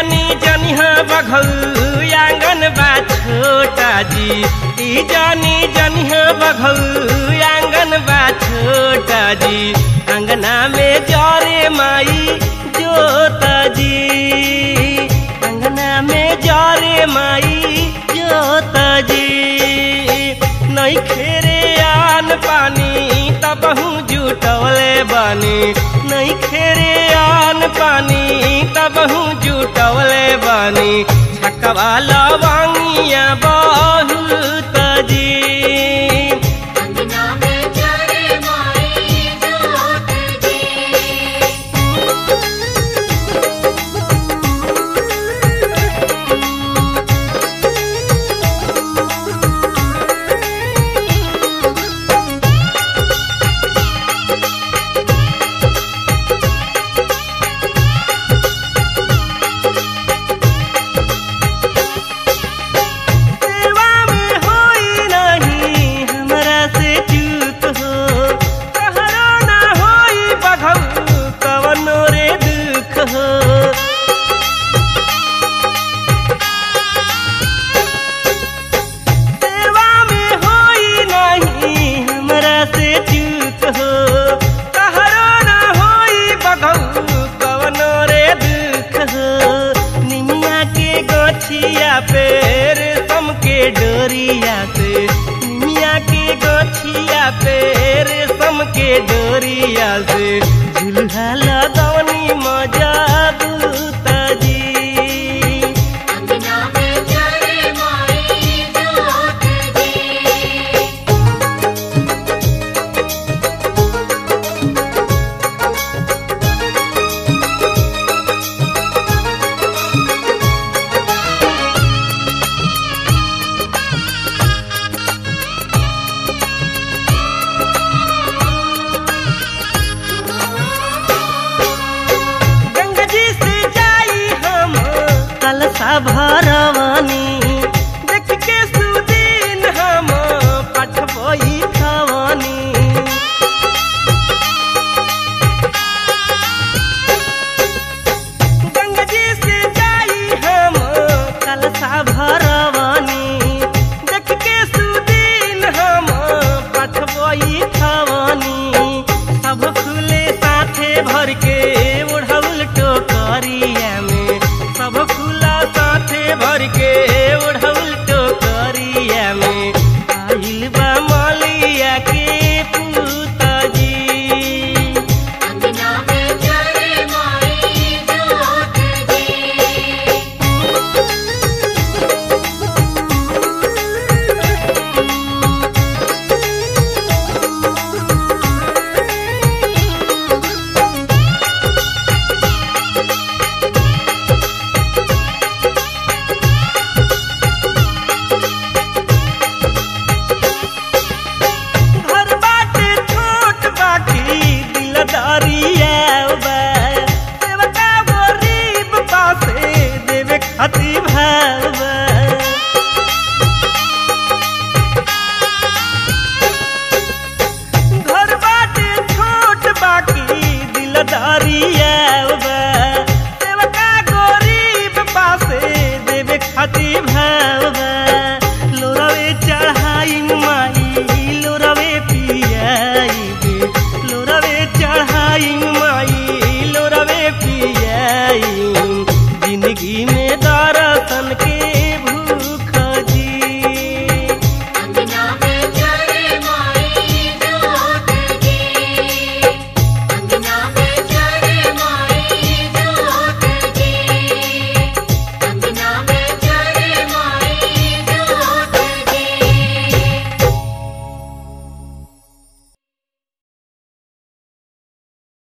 जानी जनिहा बघल आंगन बा छोटा जी ई जानी जनिहा बघल आंगन बा छोटा जी अंगना में जरे माई जोता जी अंगना में जरे माई जोता जी नहीं खेरे आन पानी तबहू जुटवले बानी नहीं खेरे आन पानी तबहू जुटवले बानी छकवा लवंगिया बहुत जी अंगना में जरे माई जोत जी सेवा में होई नहीं हमरा से चूक हो कहरो ना होई बघल कवनो रे दुख हो सेवा में होई नहीं हमरा से चूक हो कहरो ना होई बघल कवनो रे दुख हो निमिया के गोछिया पेर सम के डोरिया से निमिया के गोछिया पेर सम के डोरिया से झुलहा लगवनी मजा बूता जी अंगना में जरे माई जोत जी गंगा जी से जाई हम कलसा भरवानी देख के सुदीन हम पठबई खवानी गंगा जी से जाई हम कलसा भरवानी देख के सुदीन हम पठबई खवानी सब खुले साथे भर के ओढ़ौल टोकरिया में सब खुला साथे भर के ओढ़ौल टोकरिया में आइल बा मलिया के पूता जी अंगना में जरे माई जोत जी घर बाटे छोट बाटी दिलदारिया बा सेवका गरीब पासे देवे खाती भाव